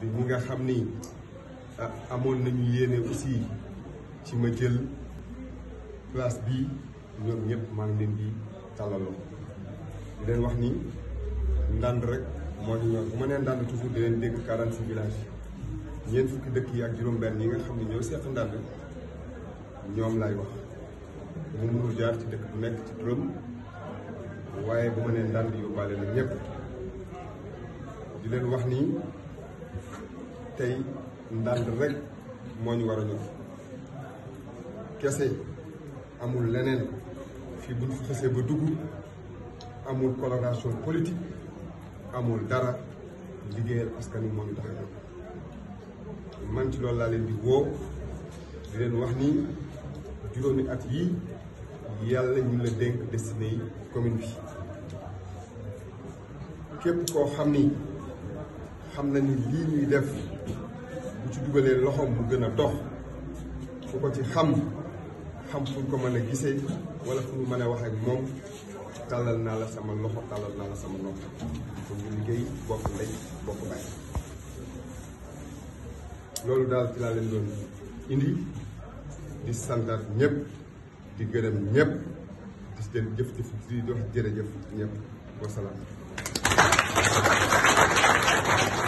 di ñi nga xam ni ah amoon nañu yéene aussi ci ma jël place bii ñoom ñëpp maa ngi leen di tàllaloo di leen wax ni ndànd rek moo ñu ñor bu ma nee ndànd toujours di leen dégg 46 villages ñeent fukki dëkk yi ak juróom-benn yi nga xam ne ñoo seq ndànd ñoom laay wax mu mënul jaar ci dëkk bu nekk ci turam waaye bu ma nee ndànd yóbbaale na ñëpp di leen wax ni tey ndànd rek moo ñu war a ñor kese amul leneen fii buñ fi xasee ba dugg amul coloration politique amul dara liggéeyal askan wi moo ñu tax a jóg man ci loolu laa leen di woo di leen wax ni juróomi at yii yàlla ñu la dénk destiné yi commune bi képp koo xam ni xam na ni lii ñuy def bu ci dugalee loxoom mu gën a dox fu ko ci xam xam fu ñu ko mën a gisee wala fu ñu mën a wax ak moom tàllal naa la sama loxo tàllal naa la sama nopp pour ñu liggéey bokk ndey bokk bàyyi loolu daal ci laa leen doon indi di santaat ñëpp di gërëm ñëpp di leen jëf jëf di wax jërëjëf ñëpp wasalaam